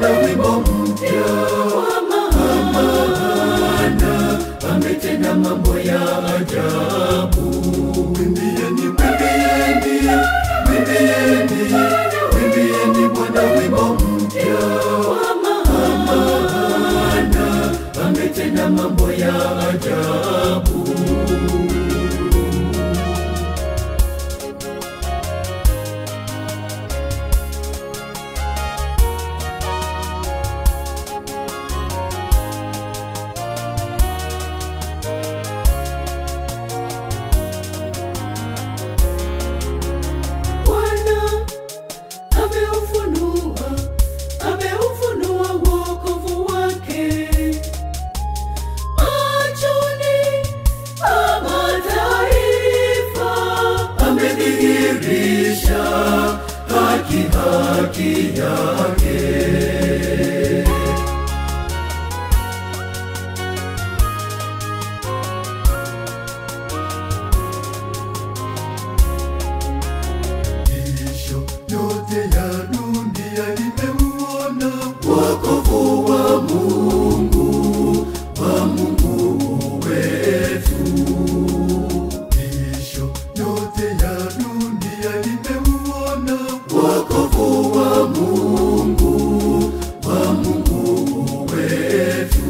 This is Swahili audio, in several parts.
Bwana wimbo mpya, kwa maana ametenda mambo ya ajabu. Mwimbieni, mwimbieni, mwimbieni, mwimbieni Bwana wimbo mpya, kwa maana ametenda mambo ya ajabu. Bwana ameufunua, ameufunua wokovu wake machoni pa mataifa, amedhihirisha haki haki yake. Miisho yote ya dunia imeuona wokovu wa Mungu, wa Mungu wetu. Miisho yote ya dunia imeuona wokovu wa Mungu, wa Mungu wetu.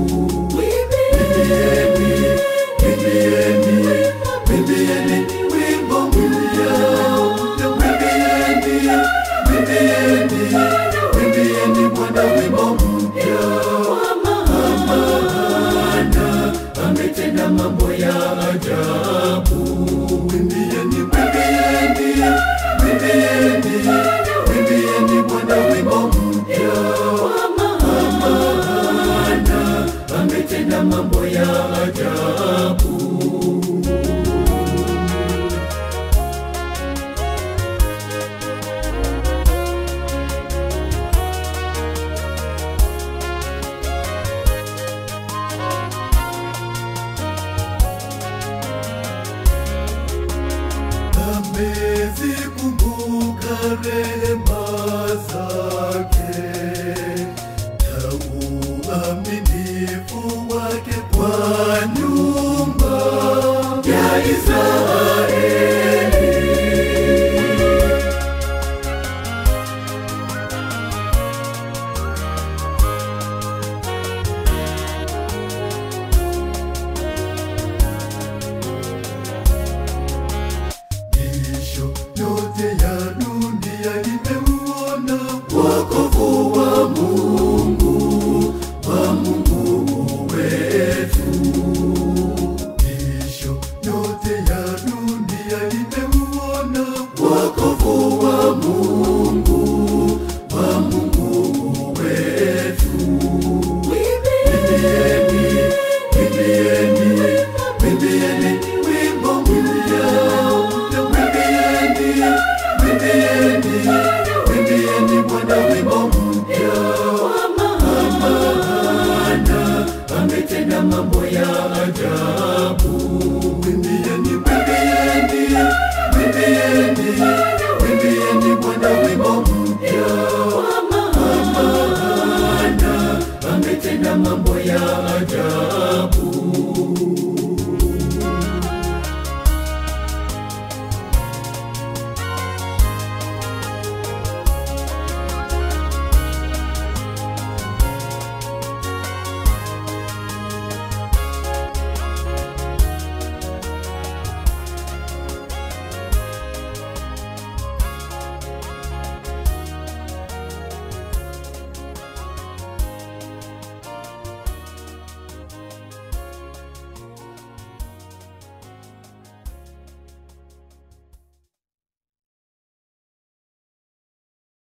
Mwimbieni, mwimbieni, mwimbieni wimbo mpya. Mwimbieni, mwimbieni, mwimbieni Bwana wimbo mpya. Kwa maana ametenda mambo ya ajabu. Mwimbieni, mwimbieni, mwimbieni, mwimbieni Bwana wimbo mpya. Kwa maana ametenda mambo ya ajabu. amezikumbuka rehema zake na uaminifu wake kwa nyumba ya Israeli. Miisho yote ya dunia imeuona wokovu wa Mungu, wa Mungu wetu. Miisho yote ya dunia imeuona wokovu wa Mungu, wa Mungu wetu. Mwimbieni, mwimbieni, mwimbieni wimbo mpya. Mwimbieni, mwimbieni, mwimbieni Bwana wimbo mpya. Kwa maana ametenda mambo ya ajabu. Mwimbieni, mwimbieni, mwimbieni